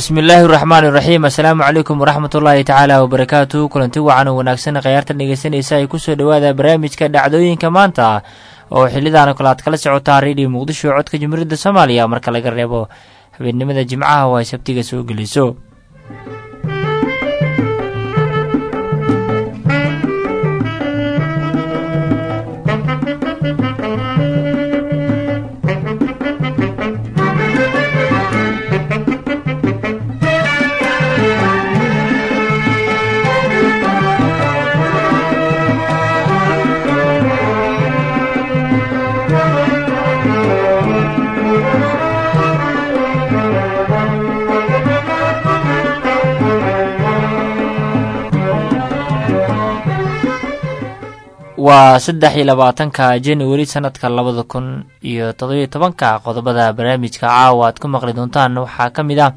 bismi illaahi raxmaani raxiim assalaamu calaykum waraxmat ullaahi tacaala wabarakaatu kulanti wacan oo wanaagsan khayaarta dhegeysanaysa ay kusoo dhowaada barnaamijka dhacdooyinka maanta oo xilidan kale aad kala socotaa redio muqdisho codka jumhuuriyadda soomaaliya marka laga reebo habeennimada jimcaha oo ay sabtiga soo geliso waa saddex iyo labaatanka januari sanadka labada kun iyo todobiyo tobanka qodobada barnaamijka caawa aad ku maqli doontaan waxaa ka mid ah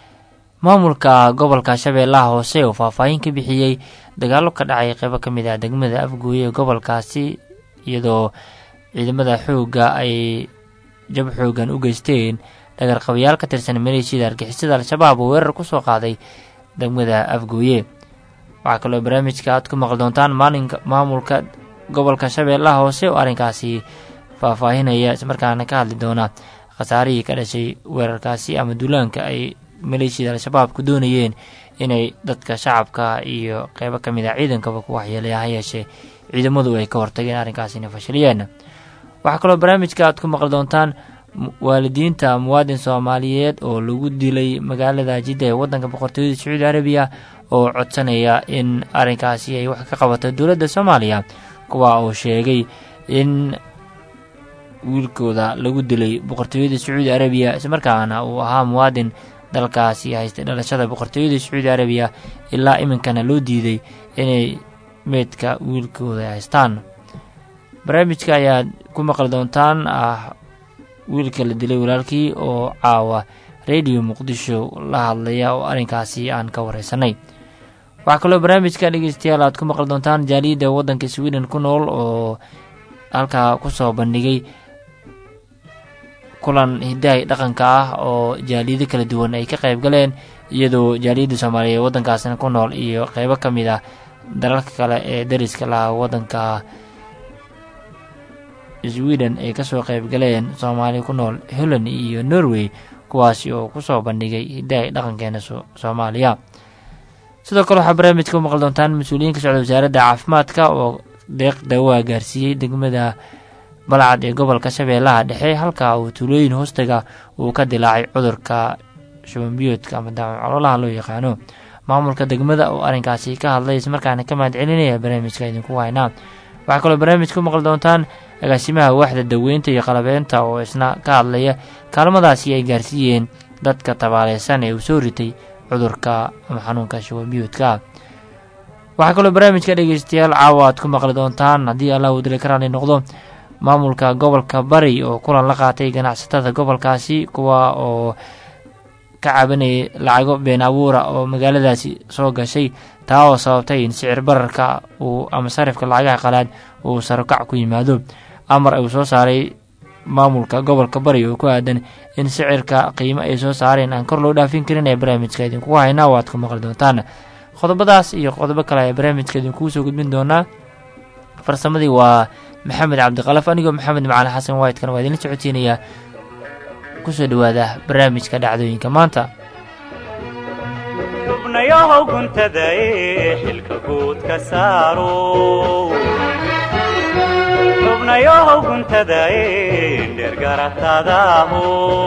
maamulka gobolka shabeellaha hoose oo faahfaahin ka bixiyey dagaalo ka dhacay qeybo ka mid ah degmada afgooye ee gobolkaasi iyadoo ciidamada xoogga ay jab xoogan u geysteen dhagarqabayaal ka tirsan maleeshiyada argixisada al-shabaab oo weerar kusoo qaaday degmada afgooye waxaa kaloo barnaamijka aad ku maqli doontaan maalinka maamulka gobolka shabeellaha hoose oo arrinkaasi faahfaahinaya ismarkaana ka hadli doona khasaarihii ka dhashay weerarkaasi ama duulaanka ay maleeshiyada al-shabaab ku doonayeen inay dadka shacabka iyo qeybo ka mid a ciidankaba ku waxyeelaya ha yeeshee ciidamadu ay ka hortageen arrinkaasina fashiliyeen waxaa kaloo barnaamijka aad ku maqli doontaan waalidiinta muwaadin soomaaliyeed oo lagu dilay magaalada jidda ee waddanka boqortooyada sacuudi arabiya oo codsanaya in arrinkaasi ay wax ka qabato dowladda soomaaliya kuwa uu sheegay in wiilkooda lagu dilay boqortooyada sacuudi arabiya islamarkaana uu ahaa muwaadin dalkaasi haystay dhalashada boqortooyada sacuudi arabiya ilaa iminkana loo diiday inay meydka wiilkooda haystaan barnaamijka ayaad ku maqli doontaan ah wiilka la dilay walaalkii oo caawa radio muqdisho la hadlaya oo arrinkaasi aan ka wareysanay waxaa kaloo barnaamijka dhegeystayaal aad ku maqli doontaan jaaliyadda waddanka sweden ku nool oo halkaa kusoo bandhigay kulan hidahay dhaqanka ah oo jaaliyado kala duwan ay ka qayb galeen iyadoo jaaliyadda soomaaliya ee waddankaasina ku nool iyo qeybo ka mid ah dalalka kale ee dariska laha waddanka sweden ay kasoo qayb galeen soomaaliya ku nool holland iyo norway kuwaasi oo kusoo bandhigay hidahay dhaqankeena soomaaliya sidoo kale waxaa barnaamijka u maqli doontaan mas-uuliyiin ka socda wasaaradda caafimaadka oo deeq dawaa gaarsiiyey degmada balcad ee gobolka shabeellaha dhexe halka uu tuulooyin hoostaga uu ka dilaacay cudurka shubanbiyoodka ama daawac caloolaha loo yaqaano maamulka degmada oo arrinkaasi ka hadlay ismarkaana ka mahad celinaya barnaamijka idinku haynaa waxaa kaloo barnaamijka u maqli doontaan agaasimaha waaxda daweynta iyo qalabeynta oo isna ka hadlaya kaalmadaasi ay gaarsiiyeen dadka tabaaleysan ee uu soo ritay cudurka ama xanuunka shubanbiyoodka waxaa kaloo barnaamijka dhegeystayaal caawa aad ku maqli doontaan haddii allah uu dili karaani noqdo maamulka gobolka bari oo kulan la qaatay ganacsatada gobolkaasi kuwa oo ka cabanayay lacago been abuura oo magaaladaasi soo gashay taa oo sababtay in sicir bararka uu ama sarifka lacagaha qalaad uu sarokac ku yimaado amar uu soo saaray maamulka gobolka bari oo ku aadan in sicirka qiimo ay soo saareen aan kor loo dhaafin karin ee barnaamijka idinku haynaa waad ku maqli doontaan qodobadaas iyo qodobo kale ayaa barnaamijka idinkuu soo gudbin doonaa farsamadii waa maxamed cabdiqalaf anigoo maxamed macali xasan waydkan waa idinla socodsiinayaa kusoo dhowaada barnaamijka dhacdooyinka maanta xubnayahow guntadae xilka guud ka saaro xubnayahow guntadae dhergaratadaaho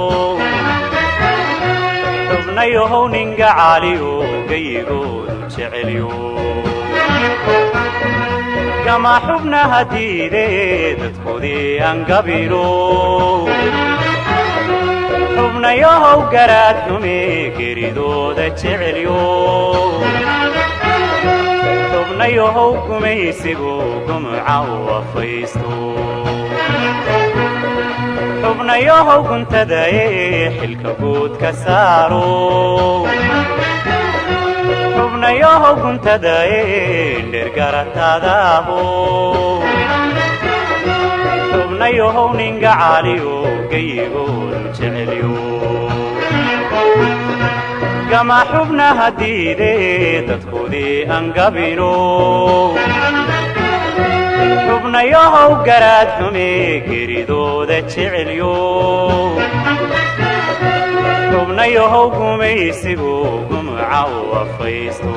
xubnayahow ninga caaliyo gayigoodu jecelyo gama xubnaha diide dadkoodii angabiro xubnayahow garaad xume geridooda jecelyo xubnayahow gumaysigu gumuca u afaysto xubnayahow guntadae xilka guud ka saaro xubnayahow guntadae dhergaratadaaho xubnayahow ninga caaliyo gayigoodu jecelyo gama xubnaha diide dadkoodii angabino xubnayahow garaadhume geridooda jecelyo xubnayahow gumaysigu gumca u afaysto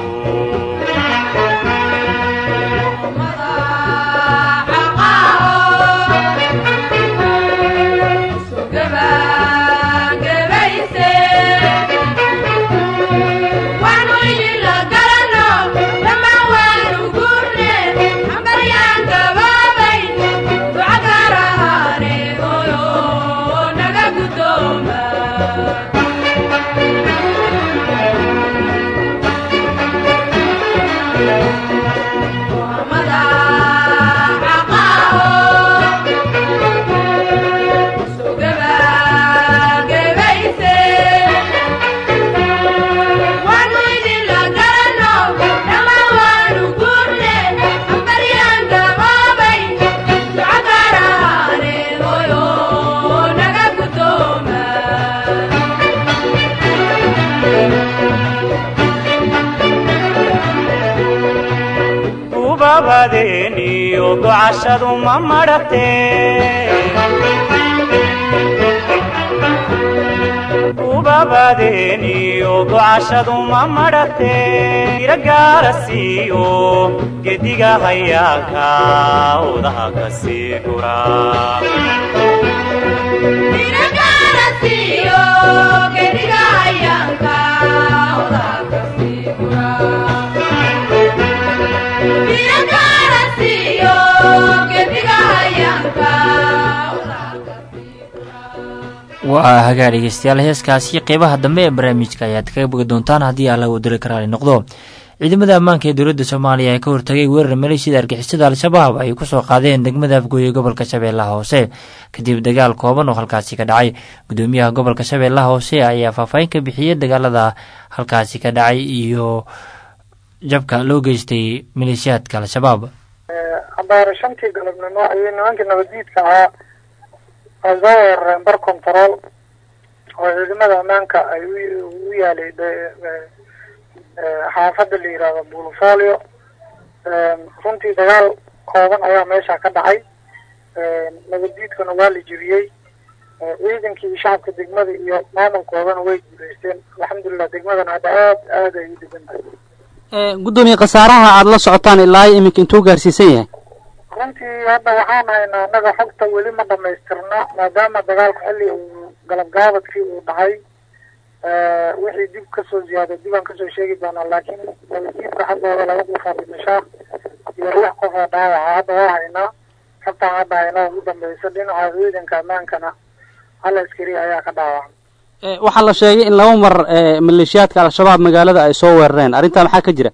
ubabadeeniyo gocashadu ma madhate ubabadeeniyo gocashadu ma madhate ira gaara siiyo gediga hayaaka odaha ka sii gura waa hagaa dhegeystayaal heeskaasi qeybaha dambe ee barnaamijka ayaad kaga bogi doontaan haddii alla uu diri karaali noqdo ciidamada ammaanka ee dowladda soomaaliya ee ka hortagay weerar maleeshiyada argixisada al-shabaab ay kusoo qaadeen degmada afgooye gobolka shabeellaha hoose kadib dagaal kooban oo halkaasi ka dhacay gudoomiyaha gobolka shabeellaha hoose ayaa faahfaahin ka bixiyey dagaalada halkaasi ka dhacay iyo jabka loo geystay maleeshiyaadka al-shabaab abaare shantii galabnimo ayay nimankii nabaddiidka ahaa ay soo weerareen bar control oo ciidamada ammaanka ay u yaalay xaafadda la yihahdo bulofolio runtii dagaal kooban ayaa meesha ka dhacay nabaddiidkana waa la jebiyey ciidankii iyo shacabka degmada iyo maamulkoodana way guuleysteen alxamdulilah degmadana hadda aad aad ay u degan tahay guddoomiye khasaaraha aada la socotaan ilaa iminka intuu gaarsiisan yahay runtii hadda waxaan haynaa annaga xogta weli ma dhamaystirna maadaama dagaalku xilli uu galabgaabadkii uu dhacay wixii dib kasoo ziyaaday dib aan kasoo sheegi doonaa laakiin nabaddiidka xaggooda laga dhufaa dhimashaa iyo lix qof oo dhaawaca hadda waa haynaa xogtaan hadda haynaa ugu dambeysa dhinaca ciidanka ammaankana hal askari ayaa ka dhaawacay waxaa la sheegay in laba mar maleeshiyaadka al-shabaab magaalada ay soo weerareen arrintaa maxaa ka jira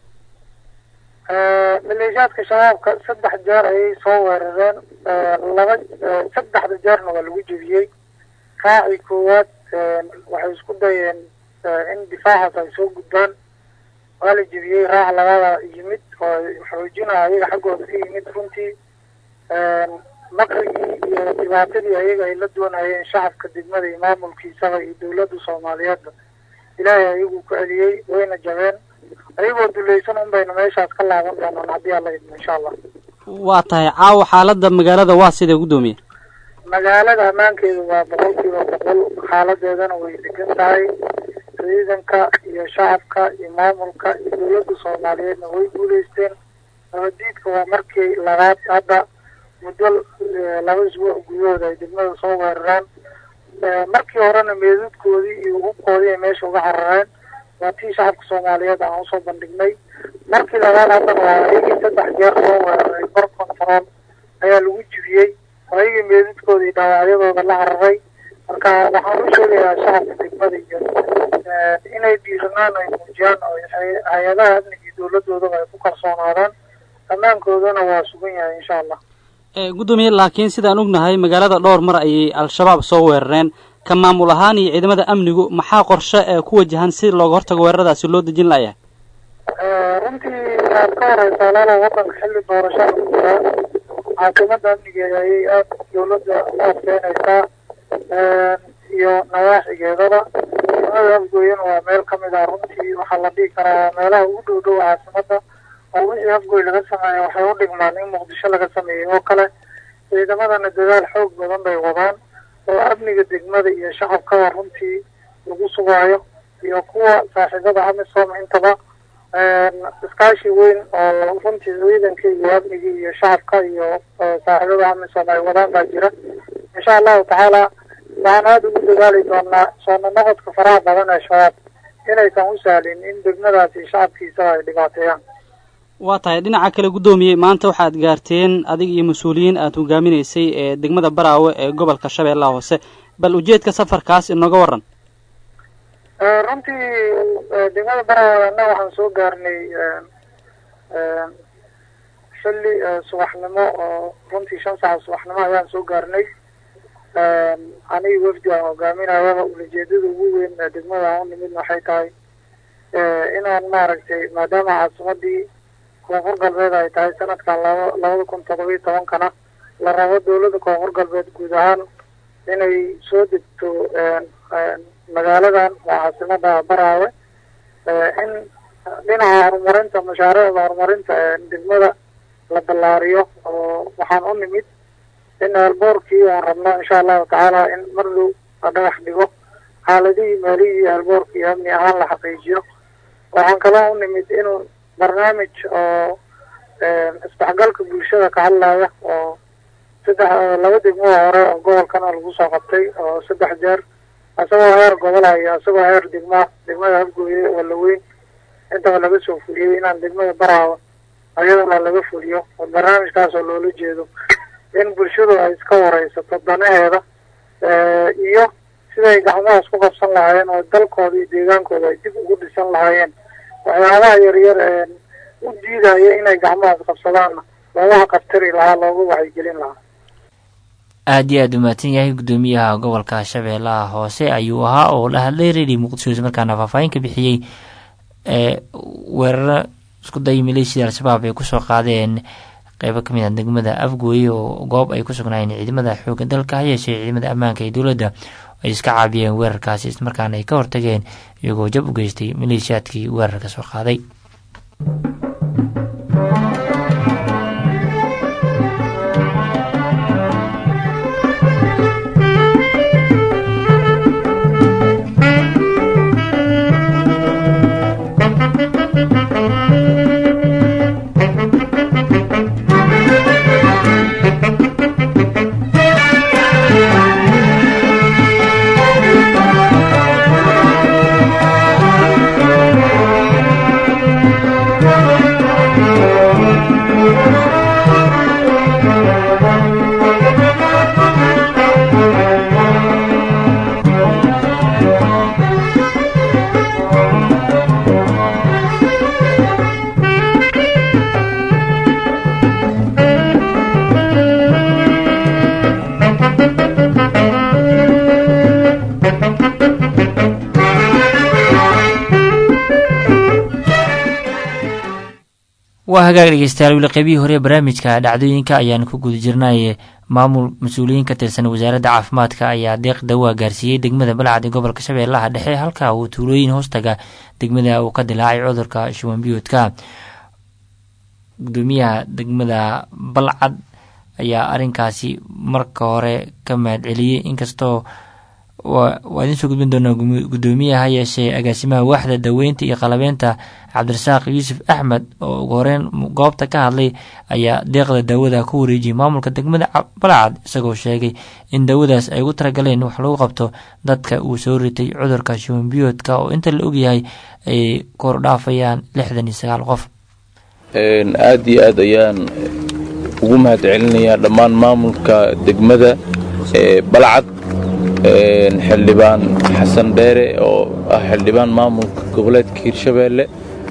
maleeshiyaadka shabaabka saddex jeer ayay soo weerareen laba saddexda jeerna waa lagu jebiyey raacii koowaad waxay isku dayeen in difaacaas ay soo gudbaan waa la jebiyey raac labada yimid oo xoojinaya ayaga xaggooda ka yimid runtii maqrigii iyo dhibaatadii ayaga ay la doonayeen shacabka degmada iyo maamulkiisaba iyo dawladda soomaaliyeedba ilaahay ayagu ku celiyey wayna jabeen ayagoo dulaysan un bayna meeshaas ka laaban doonaan haddii alla idmo insha allah waa tahay caawa xaaladda magaalada waa sidee guddoomiye magaalada ammaankeedu waa boqol kiiba boqol xaaladeedana way degan tahay ciidanka iyo shacabka iyo maamulka iyo dawladda soomaaliyeedna way guuleysteen nabaddiidka waa markii labaad hadda muddo laba isbuuc gudahooda ay degmada soo weeraraan markii horena meedadkoodii iyo hubkoodii ay meesha uga carareen waa tii shacabka soomaaliyeed aan usoo bandhignay markii labaad haddana waa ayagii saddex jeer soo weeraray bar control ayaa lagu jibiyey oo ayagii meedadkooda iyo dhaawacyadooda la cararay marka waxaan u sheegayaa shacabka degmada iyo inay dhiiranaan ay muujiyaan oo hay-adaha amniga iyo dawladoodaba ay ku kalsoonaadaan ammaankoodana waa sugan yahay insha allah guddoomiye laakiin sidaan ognahay magaalada dhowr mar ayay al-shabaab soo weerareen ka maamul ahaan iyo ciidamada amnigu maxaa qorshe ee ku wajahan si looga hortago weeraradaasi loo dejin layahay runtii aad ka horeysaa laalo waddanka xilli doorashada ku jiraa caasimada amnigeeda ayay aada dawladda u adkeynaysaa iyo nawaaxigeedaba degmada afgooyana waa meel kamid ah runtii waxaa la dhihi karaa meelaha ugu dhow dhow caasimada oo wixii afgooy laga sameeya waxay u dhigmaan in muqdisho laga sameeyey oo kale ciidamadana dadaal xoog badan bay wadaan oo amniga degmada iyo shacabkaba runtii lagu sugaayo iyo kuwa saaxiibada amisom intaba iskaashi weyn oo runtii ciidanka iyo amnigii iyo shacabka iyo saaxiibada amisom ay wadaan baa jira insha allahu tacaala waxaan aada ugu dadaali doonaa soona noqodka faraha badan ee shabaab inaysan u sahlin in degmadaasi shacabkiisa ay dhibaateeyaan waa tahay dhinaca kale guddoomiye maanta waxaad gaarteen adig iyo mas-uuliyiin aada hogaaminaysay ee degmada baraawe ee gobolka shabeellaha hoose bal ujeedka safarkaas inooga waran runtii degmada baraawe anna waxaan soo gaarnay xilli subaxnimo oo runtii shan saaca subaxnimo ayaan soo gaarnay aniga wafdi aan hogaaminayaba ulajeedada ugu weyn ee degmada aan u nimid waxay tahay inaan maaragtay maadaama caasimadii koonfur galbeed ay tahay sanadkan laba labada kun todoba iyo tobankana la rabo dowladda koonfur galbeed guud ahaan inay soo degto magaaladan waa caasimada baraawe in dhinaca horumarinta mashaariicda horumarinta degmada la ballaariyo oo waxaan u nimid in eelboorkii aan rabno insha allahu tacaala in mar dhow la dhagax dhigo xaaladihii maalihii eelboorkii amni ahaan la xaqiijiyo waxaan kaloo u nimid inuu barnaamij oo isdhexgalka bulshada ka hadlaya oo saddex laba degmoo hore oo gobolkana lagu soo qabtay oo saddex jeer isagoo heer gobola iyo isagoo heer degma degmada afgooye oo laweyn intaba laga soo fuliyey inaan degmada baraawo ayadana laga fuliyo oo barnaamijkaas oo loola jeedo in bulshadu ay iska wareysato danaheeda iyo siday gacmahaas ku qabsan lahaayeen oo dalkooda iyo deegaankooda ay dib ugu dhisan lahaayeen waxyaabaha yaryar ee u diidaya inay gacmahaas qabsadaanna loogaha qabtari lahaa looga waxaygelin lahaa aada iyo aada u mahadsan yahay guddoomiyaha gobolka shabeellaha hoose ayuu ahaa oo la hadlay redi muqdisho isla markaana faahfaahin ka bixiyey ee weeraro isku day maleeshiyada al-shabaab ay kusoo qaadeen qeybo kamid ah degmada afgooye oo goob ay ku sugnaayeen ciidamada xoogga dalka ha yeeshee ciidamada ammaanka ee dowladda ay iska caabiyeen weerarkaasi islamarkaana ay ka hortageen iyagoo jab u geystay maleeshiyaadkii weerarka soo qaaday waa hagaag dhegeystayaal weli qeybihii hore ee barnaamijka dhacdooyinka ayaan ku guda jirnay maamul mas-uuliyiin ka tirsan wasaaradda caafimaadka ayaa deeq dawaa gaarsiiyey degmada balcad ee gobolka shabeellaha dhexe halka uu tuulooyin hoostaga degmada uu ka dilaacay cudurka shuban biyoodka gudoomiyaha degmada balcad ayaa arrinkaasi marka hore ka mahad celiyey inkastoo waa idiin soo gudbin doonaa guddoomiyaha ha yeeshee agaasimaha waaxda daweynta iyo qalabeynta cabdirasaaq yuusuf axmed oo ugu horeyn goobta ka hadlay ayaa deeqda daawada ku wareejiyay maamulka degmada balcad isagoo sheegay in daawadaas ay ugu talagaleen wax lagu qabto dadka uu soo ritay cudurka shubanbiyoodka oo inta la ogyahay ay kordhaafayaan lixdan iyo sagaal qof aada iyo aad ayaan ugu mahad celinayaa dhammaan maamulka degmada balcad xildhibaan xasan dheere oo ah xildhibaan maamulka goboleedka hirshabeelle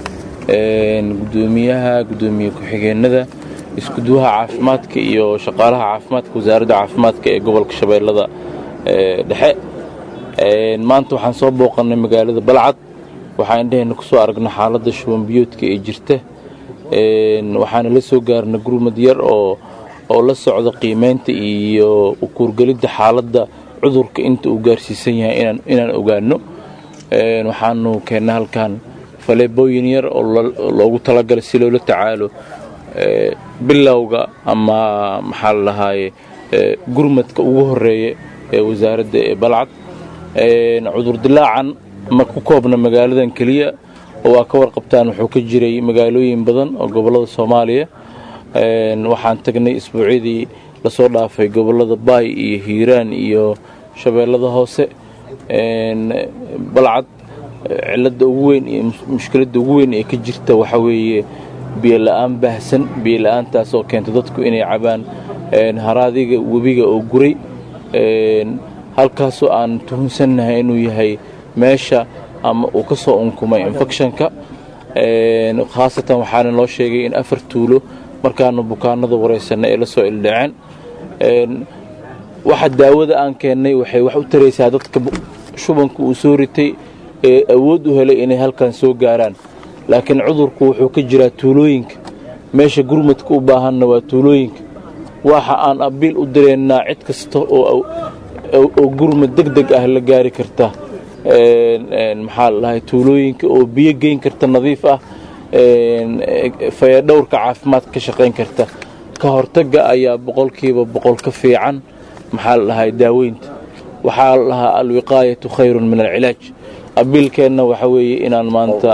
gudoomiyaha gudoomiye ku-xigeenada iskuduwaha caafimaadka iyo shaqaalaha caafimaadka wasaaradda caafimaadka ee gobolka shabeellada dhexe maanta waxaan soo booqannay magaalada balcad waxaan indhaheenna ku soo aragnay xaaladda shubanbiyoodka ee jirta waxaana la soo gaarnay gurmad yar oo oo la socda qiimeynta iyo ukuurgelidda xaaladda cudurka inta uu gaarsiisan yahay inaan ogaano waxaanu keennay halkan faleebooyin yar oo loogu talagalay si loola tacaalo bilowga ama maxaa la dhahaaye gurmadka ugu horeeya ee wasaaradda ee balcad cudurdilaacan ma ku koobna magaaladan keliya oo waa ka warqabtaan wuxuu ka jiray magaalooyin badan oo gobollada soomaaliya waxaan tagnay isbuucyadii lasoo dhaafay gobollada baay iyo hiiraan iyo shabeellada hoose balcad cilada ugu weyn iyo mushkiladda ugu weyn ee ka jirta waxaa weeye biyola-aan baahsan biyola-aantaas oo keenta dadku inay cabaan haraadiga webiga oo guray halkaasoo aan tuhunsannahay inuu yahay meesha ama uu ka soo unkumay infectionka khaasatan waxaana loo sheegay in afar tuulo markaanu bukaanada waraysanay ay la soo ildhaceen waxa daawada aan keennay waxay wax u taraysaa dadka shubanka uu soo ritay ee awood u helay inay halkan soo gaaraan laakiin cudurku wuxuu ka jiraa tuulooyinka meesha gurmadka u baahanna waa tuulooyinka waxa aan abiil u direennaa cid kasta oo gurmad deg deg ah la gaari karta maxaa la dhahay tuulooyinka oo biyo geyn karta nadiif ah fayadhowrka caafimaad ka shaqayn karta ka hortagga ayaa boqolkiiba boqol ka fiican maxaa la dhahay daaweynta waxaa la dhahaa alwiqaayatu khayrun min alcilaaj abiilkeenna waxa weeye inaan maanta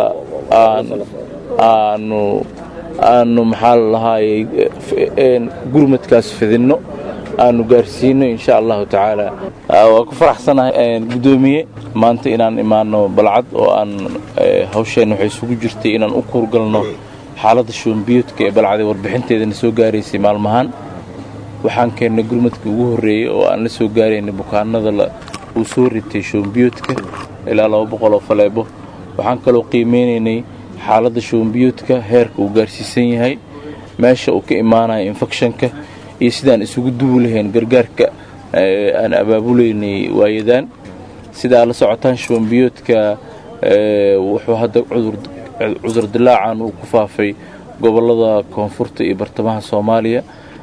aanu aanu maxaa la dhahaayey gurmadkaas fidinno aanu gaarsiino insha allahu tacaala waa ku faraxsanahay guddoomiye maanta inaan imaano balcad oo aan hawsheenna waxay isugu jirtay inaan u kuurgalno xaaladda shubanbiyoodka ee balcadee warbixinteedana soo gaaraysay maalmahaan waxaan keennay gurmadkii ugu horreeyey oo aan la soo gaaraynay bukaanada uu soo ritay shubanbiyoodka ilaa laba boqol oo faleebo waxaan kaloo qiimeynaynay xaaladda shubanbiyoodka heerka uu gaarsiisan yahay meesha uu ka imaanayo infectionka iyo sidaan isugu duwi lahayn gargaarka aan abaabulaynay waayadaan sidaa la socotaan shubanbiyoodka wuxuu hadda cudur dilaacan uu ku faafay gobollada koonfurta iyo bartamaha soomaaliya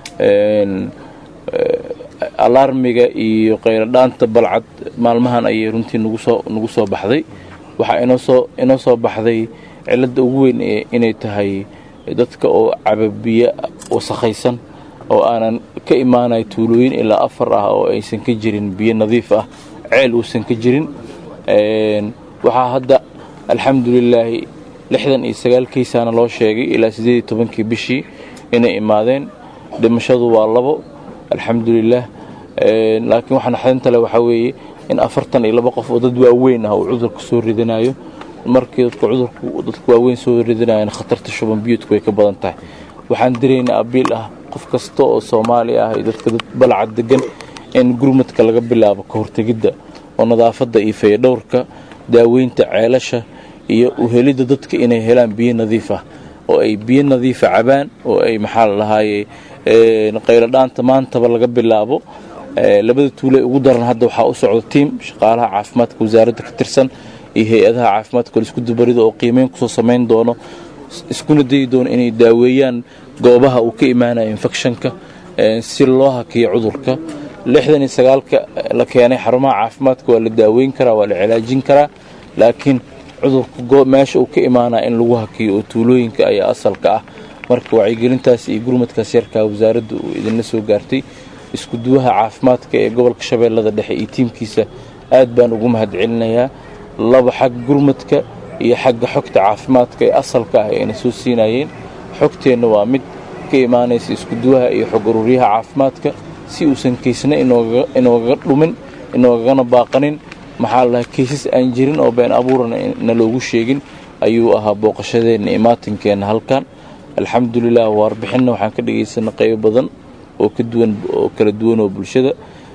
alarmiga iyo qayladhaanta balcad maalmahan ayay runtii nagu soo baxday waxaa inoo soo baxday cilladda ugu weyn inay tahay dadka oo cababiyo wasakhaysan oo aanan ka imaanay tuulooyin ilaa afar ah oo aysan ka jirin biyo nadiif ah ceel uusan ka jirin waxaa hadda alxamdulilaahi lixdan iyo sagaal kaysaana loo sheegay ilaa siddeed iyo tobankii bishii inay imaadeen dhimashadu waa labo alxamdulilaah laakiin waxaa naxdinta leh waxaa weeye in afartan iyo laba qof oo dad waaweyn ah uu cudurka soo ridanayo markii dadka cudurku dadka waaweyn soo ridanayana khatarta shuban biyuudku way ka badan tahay waxaan diraynaa abiil ah qof kasta oo soomaali ah iyo dadka dad balcad degan in gurmadka laga bilaabo ka hortegidda oo nadaafadda iyo fayadhowrka daaweynta ceelasha iyo uhelidda dadka inay helaan biyo nadiif ah oo ay biyo nadiifa cabaan oo ay maxaa la dhahaaye qayladhaanta maantaba laga bilaabo labada tuule ugu daran hadda waxaa u socda tiim shaqaalaha caafimaadka wasaaradda ka tirsan iyo hay-adaha caafimaadka oo isku dubarida oo qiimeyn kusoo samayn doono iskuna dayi doono inay daaweeyaan goobaha uu ka imaanayo infectionka si loo hakiyo cudurka lixdan iyo sagaalka la keenay xarumaha caafimaadka waa la daaweyn karaa waa la cilaajin karaa laakiin cudurka meesha uu ka imaanaya in lagu hakiyo oo tuulooyinka ayaa asalka ah marka wacyigelintaas iyo gurmadkaas yarkaa wasaaradda uu idinla soo gaartay isku duwaha caafimaadka ee gobolka shabeellada dhexe iyo tiimkiisa aad baan ugu mahadcelinayaa laba xagga gurmadka iyo xagga xogta caafimaadka ee asalka ah ayna soo siinayeen xogteenna waa mid ka imaanaysa isku duwaha iyo xog ururyaha caafimaadka si uusan kaysna inoogaga dhumin inoogagana baaqanin maxaa la dhahay kaysas aan jirin oo been abuurana na loogu sheegin ayuu ahaa booqashadeenna imaatinkeena halkan alxamdulilah warbixinna waxaan ka dhegaysanay qaybo badan oo ka duwan oo kala duwan oo bulshada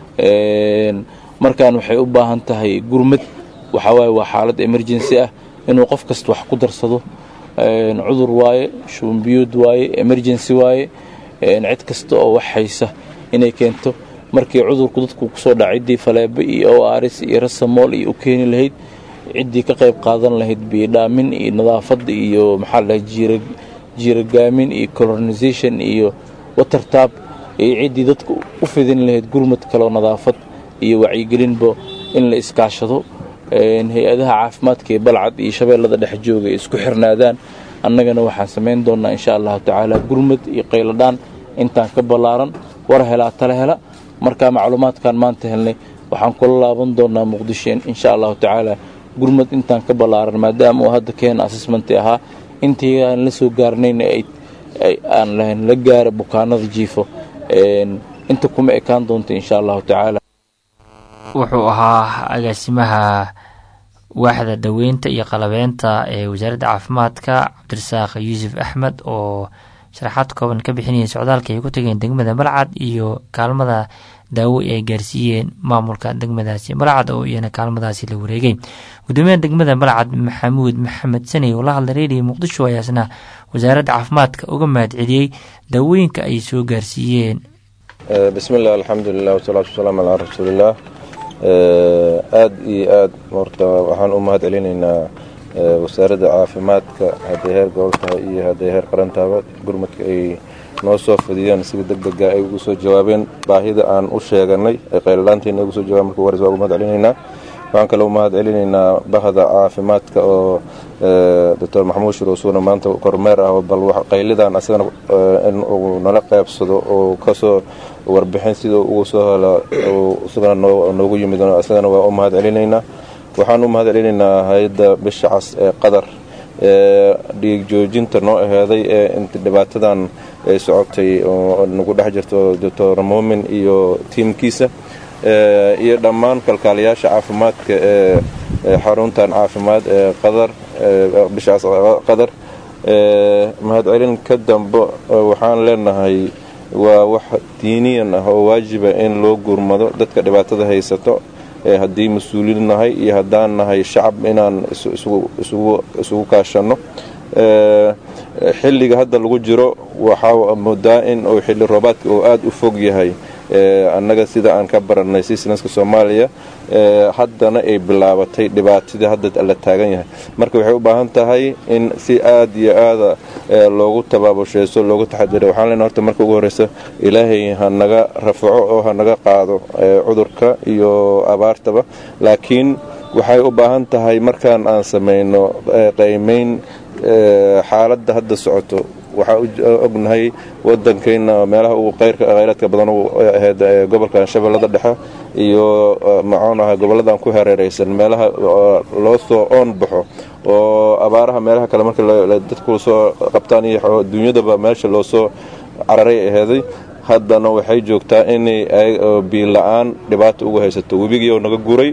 markaan waxay u baahan tahay gurmad waxawaaye waa xaalad emergency ah inuu qof kasta wax ku darsado cudur waaye shubanbiyood waaye emergency waaye cid kasta oo wax haysa inay keento markii cudurku dadku kusoo dhaca ciddii faleebe iyo o aris iyo rasamool iyo u keeni lahayd ciddii ka qayb qaadan lahayd biyodhaamin iyo nadaafadda iyo maxaa la dhahay jiiragaamin iyo colonisation iyo watertab iyo ciddii dadka u fidin lahayd gurmad kaleo nadaafad iyo wacyigelinba in la iskaashado hay-adaha caafimaadka ee balcad iyo shabeellada dhex jooga ay isku xirnaadaan annagana waxaan samayn doonnaa insha allahu tacaala gurmad iyo qayladhaan intaan ka ballaaran war helaa tala hela markaa macluumaadkan maanta helnay waxaan kula laaban doonnaa muqdisheen insha allahu tacaala gurmad intaan ka ballaaran maadaama uu hadda keena assessmenti ahaa intii aan la soo gaarnayna aan lahayn la gaara bukaanada jiifo inta kuma ekaan doonta insha allahu tacaala wuxuu ahaa agaasimaha waaxda daweynta iyo qalabeynta ee wasaaradda caafimaadka cabdirasaaq yuusuf axmed oo sharaxaad kooban ka bixinayay socdaalka ay ku tageen degmada balcad iyo kaalmada daawo ay gaarsiiyeen maamulka degmadaasi balcad oo iyana kaalmadaasi la wareegay gudoomiyaha degmada balcad maxamuud maxamed saney oo la hadlay reediyo muqdisho ayaasna wasaaradda caafimaadka uga mahad celiyey daawooyinka ay soo gaarsiiyeen bismillaah alxamdulilah wasalaatu wasalaamu calaa rasuulillaah aada iyo aad horta waxaan u mahad celinaynaa wasaaradda caafimaadka hadday heer gobol tahay iyo hadday heer qaran tahaba gurmadka ay noo soo fadiyeen sida deg dega ay ugu soo jawaabeen baahida aan u sheeganay ay qayladhaanteena ugu soo jawaben marka hores waa ugu mahad celinaynaa waxaan kaloo mahad celinaynaa bahda caafimaadka oo doctor maxamuud shuruusuuna maanta kormeer ah bal qaylidan asagana in uu nala qeybsado oo kasoo warbixin sida ugu soo helo isagana noogu yimid isagana waa u mahad celinaynaa waxaan u mahad celinaynaa hay-adda bisha cas ee qadar ee dhiig joojinta noo aheeday ee inta dhibaatadan ay socotay oo nagu dhex jirto doctor muumin iyo tiimkiisa iyo dhammaan kalkaaliyaasha caafimaadka ee xaruntan caafimaad ee qadar bishaas qadar mahadcelin ka dambe waxaan leenahay waa wax diiniyan ah oo waajiba in loo gurmado dadka dhibaatada haysato haddii mas-uuliin nahay iyo haddaan nahay shacab inaan isugu kaashanno xilliga hadda lagu jiro waxaa moodaa in uu xilli roobaadka uu aada u fog yahay annaga sida aan ka barannay sisnaska soomaaliya haddana ay bilaabatay dhibaatadii hadda la taagan yahay marka waxay u baahan tahay in si aad iyo aada loogu tabaabusheyso loogu taxadiro waxaan lena horta marka ugu horreysa ilaahay ha naga rafaco oo ha naga qaado cudurka iyo abaartaba laakiin waxay u baahan tahay markaan aan samayno qaymayn xaaladda hadda socoto waxaa ognahay wadankeyna meelaha uu khayraadka badan ahayd gobolkan shabeellada dhexe iyo macoon ah goboladan ku hareereysan meelaha loo soo oon baxo oo abaaraha meelaha kale marka dadku soo qabtaan iyo dunyadaba meesha loo soo cararay aheeday haddana waxay joogtaa inay biila-aan dhibaata ugu haysato webigiioo naga guray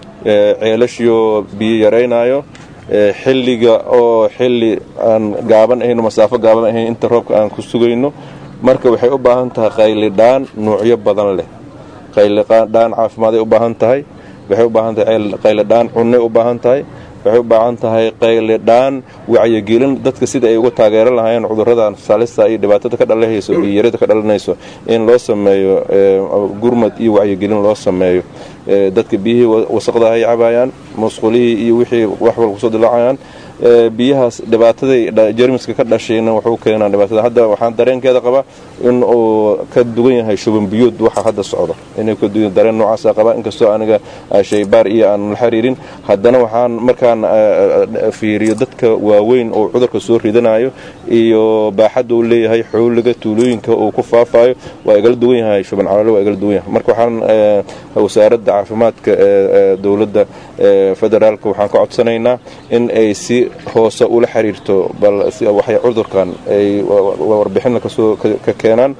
ceelashiioo biyo yaraynayo xilliga oo xilli aan gaaban ahayn masaafo gaaban ahayn inta roobka aan ku sugayno marka waxay u baahan tahay qaylidhaan nuucyo badan leh qaylidhaan caafimaad ay u baahan tahay waxay u baahan tahay qaylidhaan cunnay u baahan tahay waxay u baahan tahay qaylidhaan wacyigelin dadka sida ay uga taageeran lahaayeen cuduradan salista iyo dhibaatada ka dhalanayso iyo yarada ka dhalanayso in loo sameeyo gurmad iyo wacyigelin loo sameeyo dadka biyihii wasaqda ay cabayaan musqulihii iyo wixii wax walba kusoo dilaacayaan biyahaas dhibaataday jermiska ka dhashayna wuxuu keenaa dhibaatada hadda waxaan dareenkeeda qabaa in uu ka dugan yahay shuban biyood waxa hadda socdo inuu ka dugan dareen noocaasa qabaa inkastoo aniga shaybaar iyo aan la xiriirin haddana waxaan markaan fiiriyo dadka waaweyn oo cudurka soo ridanayo iyo baaxadda uu leeyahay xooliga tuulooyinka uu ku faafayo waa igala duwan yahay shuban caloole waa igala duwan yahay marka waxaan wasaaradda caafimaadka ee dowladda federaalka waxaan ka codsanaynaa in ay si hoose ula xiriirto bal waxay cudurkan ay warbixina kasoo ka keenaan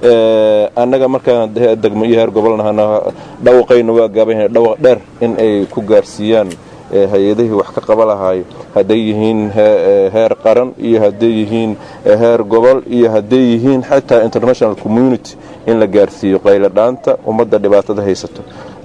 annaga markaan degmo iyo heer gobolnahana dhawaqayna waa gaaban yahay dhawaq dheer in ay ku gaarsiiyaan hay-adihii wax ka qaba lahaay hadday yihiin heer qaran iyo hadday yihiin heer gobol iyo hadday yihiin xataa international community in la gaarsiiyo qayladhaanta ummadda dhibaatada haysato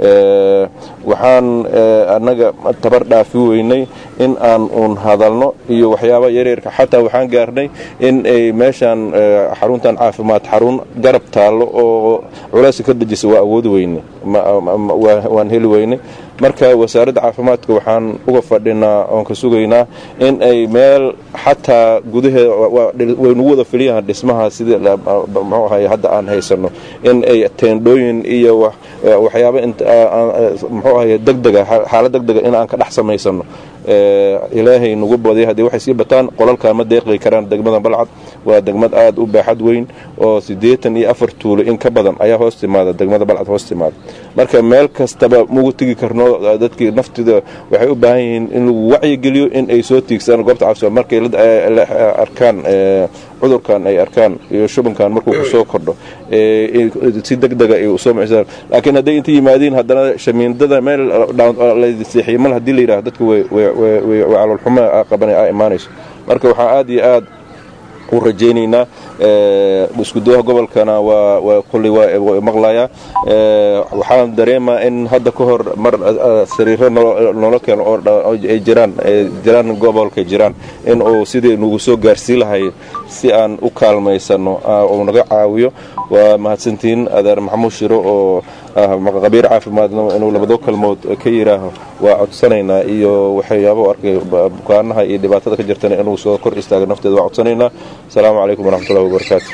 waxaan annaga tabar dhaafi weynay in aan uun hadalno iyo waxyaaba yaryarka xataa waxaan gaarnay in ay meeshaan xaruntan caafimaad xarun garab taallo oo culayska ka dejisa waa awoodi weyne waan heli weynay marka wasaaradda caafimaadka waxaan uga fadhinaa oon ka sugaynaa in ay meel xataa gudaheeda waynugu wada filiyahan dhismaha sidii muxuu ahay hadda aan haysano in ay teendhooyin iyo waxyaaba muxuu ahay degdega xaalad degdega in aan ka dhex samaysano ilaahay nagu badya haddii waxay sii bataan qolalkaa ma deeqi karaan degmada balcad waa degmad aad u baaxad weyn oo siddeetan iyo afar tuulo in ka badan ayaa hoos timaada degmada balcad hoos timaada marka meel kastaba mugu tegi karno dadkii naftida waxay u baahan yihiin in lagu wacyigeliyo in ay soo tiigsadaan goobta caafimaad markay arkaan cudurkan ay arkaan iyo shubankan markuu kusoo kordho si degdega ay usoo macisaan laakiin hadday inta yimaadiin haddana shamiindada meel seexiye mal hadii la yidhaha dadka way caloolxumo qabana a imaanayso marka waxaa aad iyo aad u rajaynaynaa iskudaha gobolkana waa kuley waa maqlayaa waxaan dareemaa in hadda ka hor mar sariiro noola keeno oo ay jiraan jiraan gobolka jiraan in uu sidii nagu soo gaarsii lahay si aan u kaalmaysano uu naga caawiyo waa mahadsantihiin adeer maxamuud shiro oo qabiir caafimaadna inuu labado kalmood ka yidhaaho waa codsanaynaa iyo waxyaaba arkay bukaanaha iyo dhibaatada ka jirtana inuu soo kor istaaga nafteeda waa codsanaynaa asalaamu calaykum waraxmatullahi wabarakaatu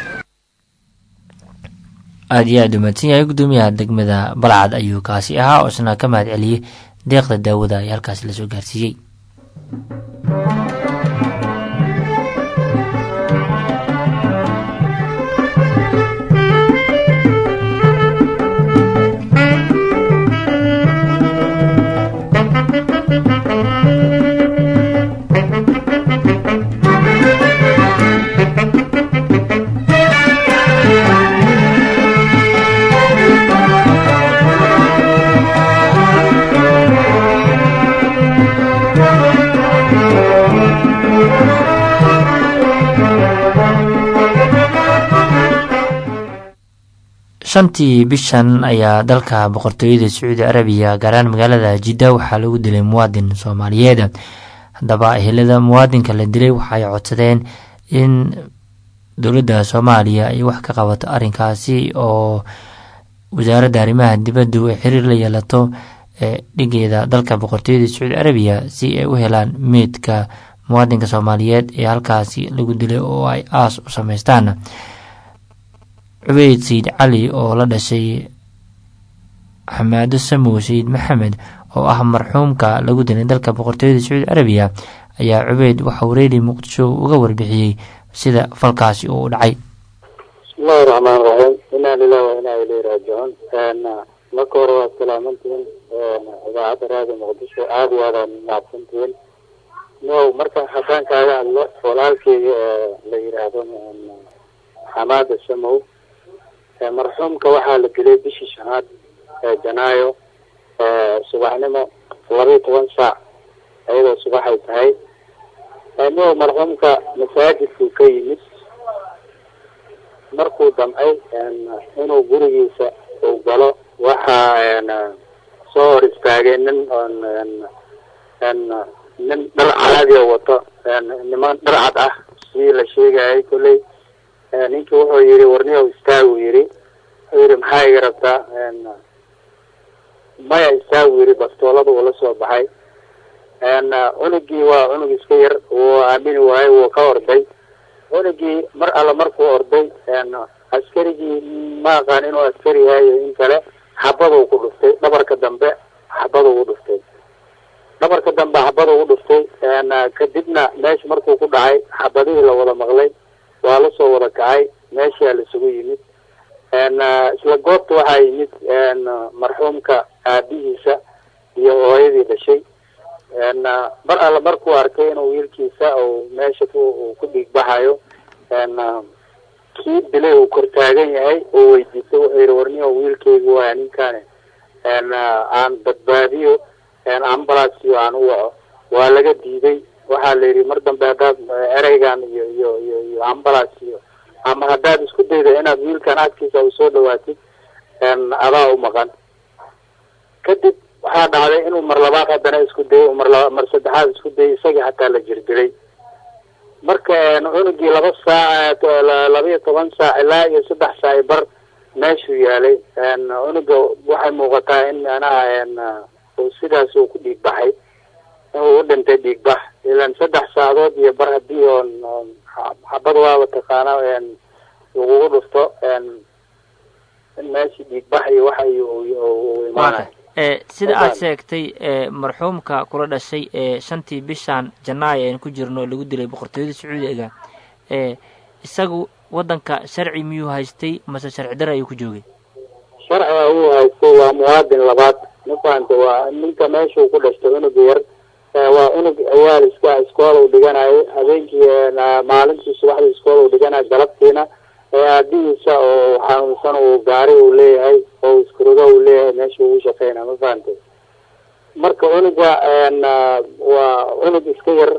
aada iyo aad u mahadsan yahay guddoomiyaha degmada balcad ayuu kaasi ahaa oo isna ka mahad celiyey deeqda daawada ee halkaasi lasoo gaarsiiyey shantii bishan ayaa dalka boqortooyada sacuudi arabiya gaaraan magaalada jidda waxaa lagu dilay muwaadin soomaaliyeed haddaba ehelada muwaadinka la dilay waxaay codsadeen in dowladda soomaaliya ay wax ka qabato arrinkaasi oo wasaaradda arrimaha dibaddu ay xiriir la yeelato ee dhigeeda dalka boqortooyada sacuudi arabiya si ay u helaan meydka muwaadinka soomaaliyeed ee halkaasi lagu dilay oo ay aas u sameystaan cubeyd sayid cali oo la dhashay xamaado samow sayid maxamed oo ah marxuumka lagu dilay dalka boqortooyada sacuudi arabiya ayaa cubeyd waxauu reedi muqdisho uga warbixiyey sida falkaasi uu u dhacay bismillahi raxmaan raxiim inaa lilah wa inaa ileyhi raajicuun marka hore waad salaamantihiin idaacadda raadi muqdisho aada iyo aadaan mahadsantihiin no marka haddaan kaaga hadlo walaalkeyga la yidhaahdo xamaada samow marxuumka waxaa la dilay bishii shanaad ee janaayo subaxnimo labaiyo toban saac iyadoo subaxay tahay no marxuumka masaajidkuu ka yimid markuu damcay inuu gurigiisa uu galo waxaa soo hor istaagay nin nin dhar calaadiya wato niman dhar cad ah sidii la sheegayay kolley ninkii wuxuu yihi warniyow istaagu yidhi wuxuu yihi maxaa iga rabtaa maya istaagu yidhi bastoolada uu la soo baxay cunugii waa cunug iska yar wuu aamini waayey wuu ka orday cunugii mar alla markuu orday askarigii ma aqaan inuu askari yahay iyo in kale xabaduu ku dhuftay dhabarka dambe xabaduu u dhuftay dhabarka dambe xabaduu u dhuftay kadibna meesha markuu ku dhacay xabadihii la wada maqlay waa la soo wada kacay meeshaa laisugu yimid isla goobta waxaa yimid marxuumka aabihiisa iyo hooyadii dhashay mar alla markuu arkay inuu wiilkiisa uu meesha ku dhiig baxayo kii dilay uu kortaagan yahay oo weydiistay wuxuu yihi warniyo wiilkeygu waaya ninkaani aan badbaadiyo ambalansio aan u waco waa laga diiday waxaa la yidhi mar dambe haddaad ereygan iyo iyo iyo iyo ambulance iyo ama haddaad isku dayda inaad wiilkan agtiisa u soo dhawaatid adaa u maqan kadib waxaa dhacday inuu mar labaad haddana isku dayay mar laba mar saddexaad isku dayay isagii hataa la jirdilay marka cunugii laba saac labaiyo toban saac ilaa iyo saddex saac i bar meeshuu yaalay cunuga waxay muuqataa in manaha oo sidaas uu ku dhiig baxay inuu u dhintay dhiig bax ilan saddex saacadood iyo bar haddii oon oon xabad waaba taqaana lagugu dhufto in meeshii dhiig bax iyo waxa uu imaanayo sida aad sheegtay marxuumka kula dhashay ee shantii bishan janaayo aynu ku jirno lagu dilay boqortooyada sacuudiga isagu waddanka sharci miyuu haystay mase sharci dare ayuu ku joogay sharciga uu haystay waa muwaadin labaad mafahanta waa ninka meeshuu ku dhashtay unuga yar waa unug ciyaal iska iskoola u dhiganayo habeenkii maalintii subaxdii iskoola u dhiganayo galabtiina aabihiisa oo xanuunsan uu gaari uu leeyahay oo iskurogo uu leeyahay meesha ugu shaqeynaya ma fahantay marka unuga waa unug iska yar